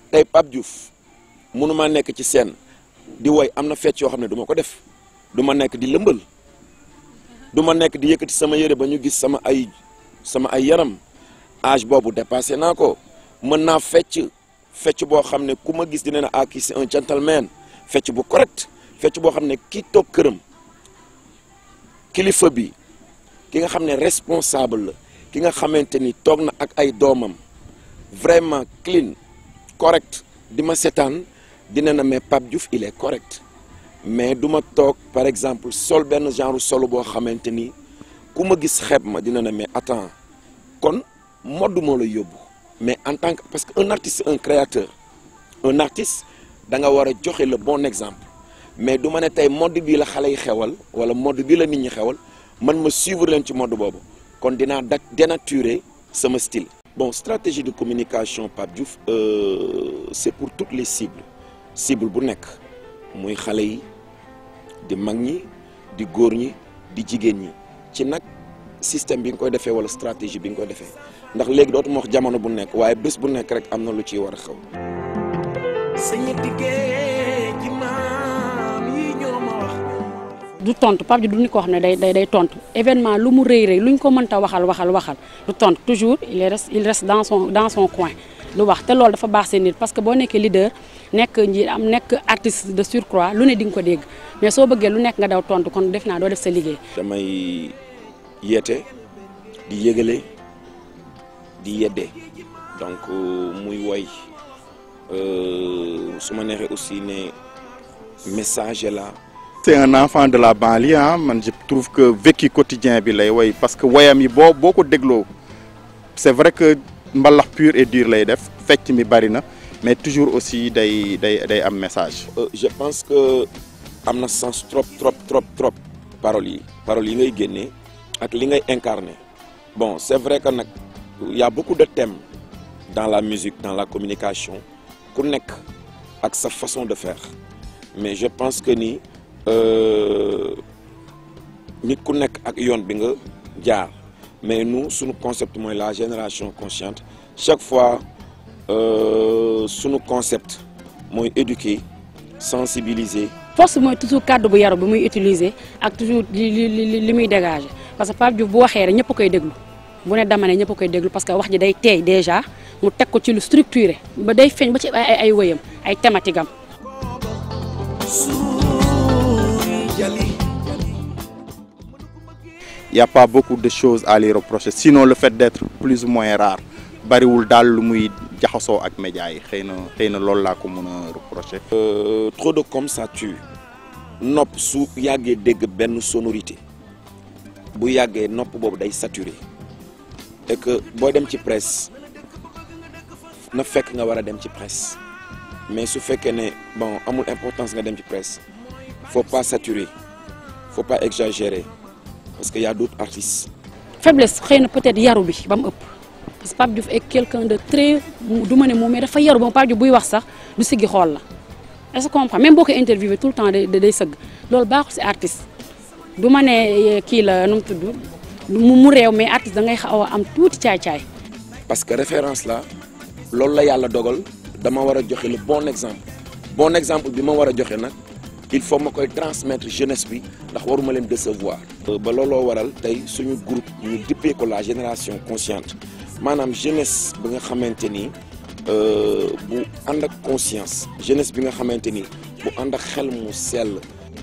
tey Pape Diouf mënuma nekk ci scène di woy am na fecc yoo xam ne du ma ko def du ma nekk di lëmbal du ma nekk di yëkkati sama yére ba ñu gis sama ay sama ay yaram âge boobu dépassé naa ko mën naa fecc fecc boo xam ne ku ma gis dina ne ah kii c'est un gentleman fecc bu correct fecc boo xam ne ki toog këram kilifa bi ki nga xam ne responsable la ki nga xamante ni toog na ak ay doomam vraiment clean correct di ma setaan dina na mais Pape Diouf il est correct mais du ma toog par exemple sol benn genre solo boo xamante ni ku ma gis xeeb ma dina na mais attends kon modd moo la yóbbu mais en tant que parce que un artiste un créateur un artiste da nga war a joxe le bon exemple mais du ma ne tey mode bii la xale yi xewal wala mode bii la nit ñi xewal man ma suivre leen ci mode boobu kon dinaa da dénaturer sama style. bon stratégie de communication Pape Diouf euh, c'est pour toutes les cibles cible bu nekk muy xale yi di mag ñi di góor ñi di jigéen ñi ci nag système bi nga koy defee wala stratégie bi nga koy defee ndax léegi dootuma wax jamono bu nekk waaye bés bu nekk rek am na lu ciy war a xew. du tontu Pape Diouf du nit koo xam ne day day day tontu événement lu mu rëy rëy lu ñu ko mënta waxal waxal waxal du tontu toujours il reste il reste dans son dans son coin lu wax te loolu dafa baax seen nit parce que boo nekkee leader nekk nji am nekk artiste de surcroît lu ne di nga ko dégg mais soo bëggee lu nekk nga daw tontu kon def naa doo def sa liggéey. damay yeete di yëgale di yedde donc muy woy su ma neexee aussi ne message la. c'est un enfant de la banlieue ah man je trouve que vécu quotidien bi lay woy parce que woyam yi boo boo ko dégloo c'est vrai que mbalax pur et dur lay def fecc mi bari na mais toujours aussi day day day am message. je pense que am na sens trop trop trop trop paroles yi paroles yi ngay génnee ak li ngay incarner bon c'est vrai que nag y a beaucoup de thèmes dans la musique dans la communication ku nekk ak sa façon de faire mais je pense que ni. nit ku nekk ak yoon bi nga jaar mais nous suñu concept mooy la génération consciente chaque fois suñu concept mooy éduquer sensibiliser. force mooy toujours kàddu bu yaru bi muy utiliser ak toujours li li li muy dégager parce que Pape Diouf bu waxee rek ñëpp koy déglu bu ne dama ne ñëpp koy déglu parce que wax ji day teey déjà mu teg ko ci lu structuré ba day feeñ ba ci ay ay wëyam ay thématique am. Il n'y a pas beaucoup de choses à lui reprocher sinon le fait d'être plus ou moins rare bariwul daal lu muy jaxasoo ak médias yi xëy na xëy na loolu laa ko mën a reprocher. trop de comme ça tue nopp su yàggee dégg benn sonorité bu yàggee nopp boobu day saturé et que booy dem ci presse na fekk nga war a dem ci presse mais su fekkee ne bon amul importance nga dem ci presse faut pas saturer faut pas exagérer. parce que y a d'autres artistes. faiblesse xëy na peut-être yaru bi ba mu ëpp parce que Pape Diouf est quelqu'un de très du ma ne moom mais dafa yaru ba Pape Diouf buy wax sax du siggi xool la est-ce que comprend même boo ko interviewé tout le temps day day sëgg loolu baaxul ci artiste du ma ne kii la nu mu tudd mu mu réew mais artiste da ngay xaw a am tuuti caay-caay. parce que référence la loolu la yàlla dogal dama war a joxe le bon exemple bon exemple bi ma war a joxe nag. il faut ma koy transmettre jeunesse bi ndax waruma leen décevoir. ba looloo waral tey suñu groupe ñu dippee ko la génération consciente maanaam jeunesse bi nga xamante ni bu ànd ak conscience jeunesse bi nga xamante ni bu ànd ak xel mu sell.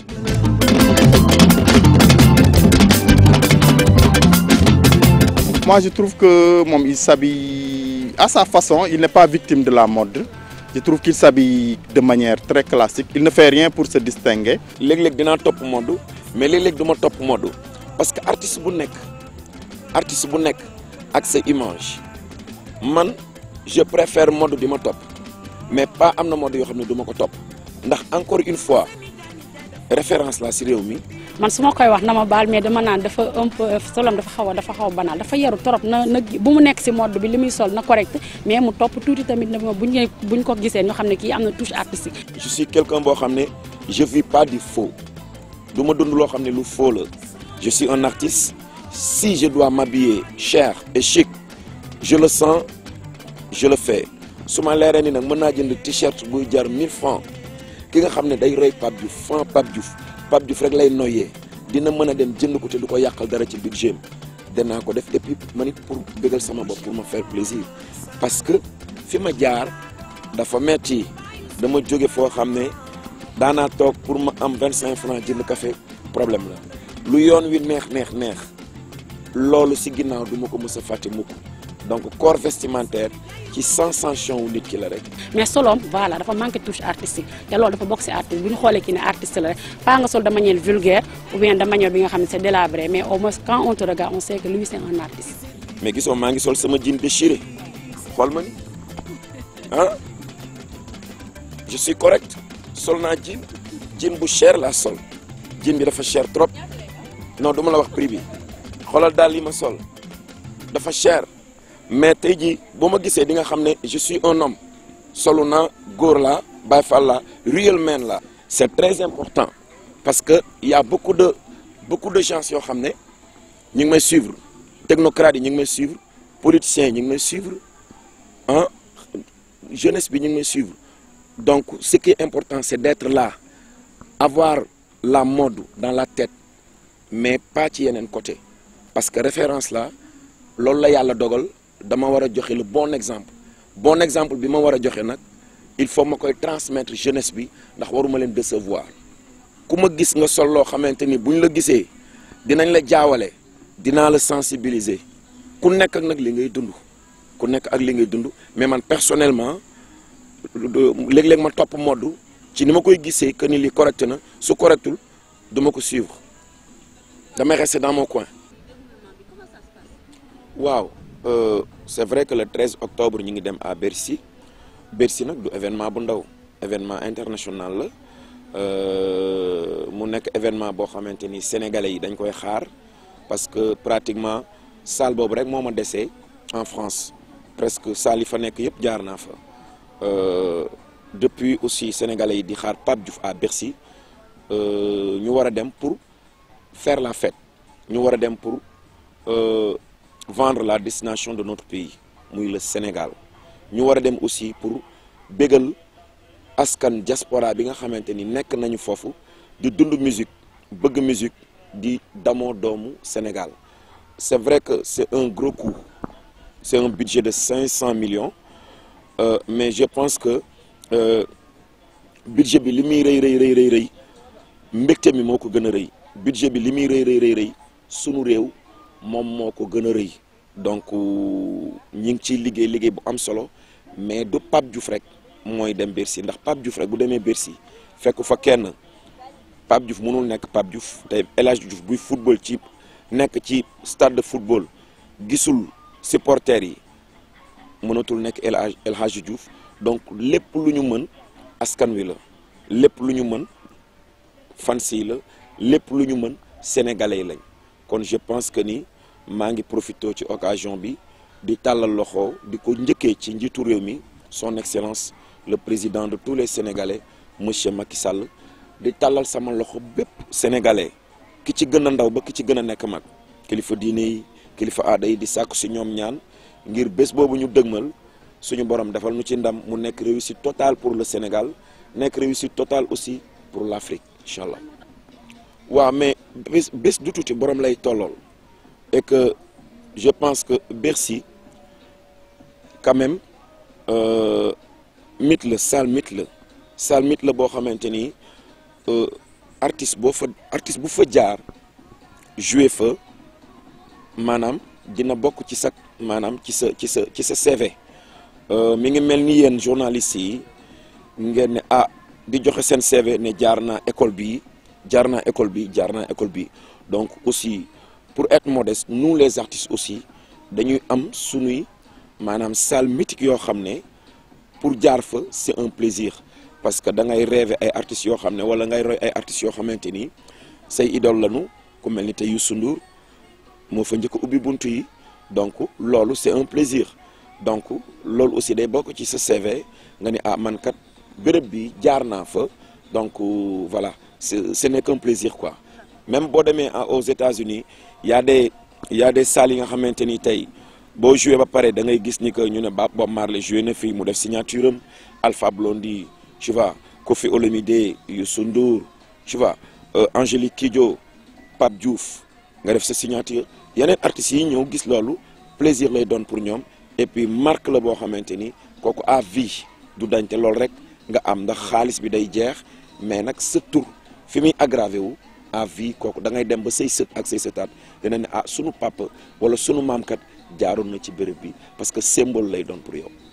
moi je trouve que moom il s'habille à sa façon il n'est pas victime de la mode. je trouve qu'il s'habille de manière très classique il ne fait rien pour se distinguer léeg-léeg dinaa topp mode mais léeg-léeg du ma topp mode parce que artiste bu nekk artiste bu nekk ak sa image man je préfère mode di ma topp mais pas am na mode yoo xam ne du ma ko topp ndax encore une fois référence la ci réew mi man su ma koy wax na ma baal mais dama naan dafa un peu solom dafa xaw a dafa xaw a banal dafa yaru torop na na bu mu nekk ci mode bi li muy sol na correct mais mu topp tuuti tamit na buñ ne buñ ko gisee ñu xam ne kii am na touche artistique. je suis quelqu'un boo xam ne je vis pas du faux du ma dund loo xam ne lu faux la je suis un artiste si je dois m'habiller cher et chic je le sens je le fais su ma leeree ni nag mën naa jënd t-shirt buy jar 1000 francs ki nga xam ne day roy Pape Diouf fan Pape Diouf Pape Diouf rek lay noyyee dina mën a dem jënd ko te du ko yàqal dara ci budget danaa ko def et puis man it pour bëggal sama bopp pour ma faire plaisir parce que fi ma jaar dafa metti dama jóge foo xam ne daanaa toog pour ma am 25 francs jënd café problème la lu yoon wi neex neex neex loolu si ginnaaw du ma ko mës a fàtte mukk donc corps vestimentaire ci sensation wu nit ki la rek. mais soloom voilà dafa manqué touche artistique te loolu dafa bokk si artiste bu ñu xoolee ki ne artiste la rek pas nga sol de manière vulgaire ou bien de manière bi nga xam ne c'est délabré mais au moins quand on te regarde on sait que lui c'est un artiste. mais gisoo maa ngi sol sama jean déchiré xool ma ni ah je suis correct sol naa jean jean bu cher laa sol jean bi dafa cher trop non du ma la wax prix bi xoolal daal li ma sol dafa cher. mais tey jii boo ma gisee di nga xam ne je suis un homme solu naa góor laa Baye Fall laa real man la c'est très important parce que y a beaucoup de beaucoup de gens yoo xam ne ñu ngi may suivre technocrates yi ñu ngi may suivre politiciens yi ñu ngi may suivre ah jeunesse bi ñu ngi may suivre donc ce qui est important c'est d'être là avoir la mode dans la tête mais pas ci yeneen côté parce que référence la loolu la yàlla dogal dama war a joxe le bon exemple bon exemple bi ma war a joxe nag il faut ma koy transmettre jeunesse bi ndax waruma leen décevoir ku ma gis nga sol loo xamante ni buñ la gisee dinañ la jaawale dinaa la sensibiliser ku nekk ak nag li ngay dund ku nekk ak li ngay dund mais man personnellement léeg-léeg ma topp mode ci ni ma koy gisee que ni li correct na su correctul du ma ko suivre damay rester dans mon coin waaw. Euh, c'est vrai que le 13 octobre ñu ngi dem à Bercy Bercy nag du événement bu ndaw événement international la mu nekk événement boo xamante ni sénégalais yi dañ koy xaar parce que pratiquement salle boobu rek moo ma desee en France presque salle yi fa nekk yëpp jaar naa fa depuis aussi sénégalais yi di xaar Pape Diouf à Bercy ñu war a dem pour faire la fête ñu war a dem pour. Euh, vendre la destination de notre pays muy le Sénégal ñu war a dem aussi pour bégal askan diaspora bi nga xamante ni nekk nañu foofu di dund musique bëgg musique di damoo doomu Sénégal c'est vrai que c'est un gros coût c'est un budget de 500 millions euh, mais je pense que euh, budget bi li muy rëy rëy rëy rëy rëy mbégte mi moo ko gën a rëy budget bi li muy rëy rëy rëy rëy sunu réew moom moo ko gën a rëy donc ñi ngi ciy liggéey liggéey bu am solo mais du Pape Diouf rek mooy dem Bercy ndax Pape Diouf rek bu demee Bercy fekk fa kenn Pape Diouf mënul nekk Pape Diouf tey El Hadj Diouf buy football ci nekk ci stade de football gisul supporters yi mënatul nekk El Hadj El Hadj Diouf donc lépp lu ñu mën askan wi la lépp lu ñu mën fans yi la lépp lu ñu mën sénégalais yi lañ. kon je pense que ni maa ngi profité ci occasion bi di tàllal loxo di ko njëkkee ci njiitu réew mi son excellence le président de tous les sénégalais monsieur Macky Sall di tàllal sama loxo bépp sénégalais ki ci gën a ndaw ba ki ci gën a nekk mag kilifa diine yi kilifa aada yi di sàkku si ñoom ñaan ngir bés boobu ñu dëgmal suñu borom defal nu ci ndam mu nekk réussite totale pour le Sénégal nekk réussite totale aussi pour l'Afrique incha allah waaw mais bés bés du tuuti borom lay tollool et que je pense que Bercy quand même mythe la salle mythe la salle mythe la boo xamante ni artiste boo fa artiste bu fa jaar jouer fa maanaam dina bokk ci sa maanaam ci sa ci sa ci sa CV mi ngi mel ni yéen journalistes yi ngeen ne ah di joxe seen CV ne jaar naa école bii jaar naa école bi jaar naa école bi donc aussi pour être modeste nous les artistes aussi dañuy am sunuy maanaam salle mythique yoo xam ne pour jaar fa c'est un plaisir parce que da ngay rêver ay artistes yoo xam ne wala ngay roy ay artistes yoo xamante ni say idole lañu ku mel ni tey Youssou Ndour moo fa njëkk ubbi buntu yi donc loolu c'est un plaisir donc loolu aussi day bokk ci sa CV nga ni ah man kat béréb bi jaar naa fa donc voilà ce ce n'est qu'un plaisir quoi même boo demee aux États-Unis y a des y a des salles yi nga xamante ni tey boo joué ba pare da ngay gis ni que ñu ne ba Bob Marley joué na fii mu def signature am Alpha Blondy tu vois Koffi Olomide Youssou Ndour tu vois Angélique Kidjo Pape Diouf nga def sa signature yeneen artistes yi ñëw gis loolu plaisir lay doon pour ñoom et puis marque la boo xamante ni kooku à vie du dañ te loolu rek nga am ndax xaalis bi day jeex mais nag sa tur fi muy aggravé wu à vie kooku da ngay dem ba say sët ak say sëtaat dina ne ah sunu papa wala sunu maamkat jaaroon na ci béréb bi parce que symbole lay doon pour yow.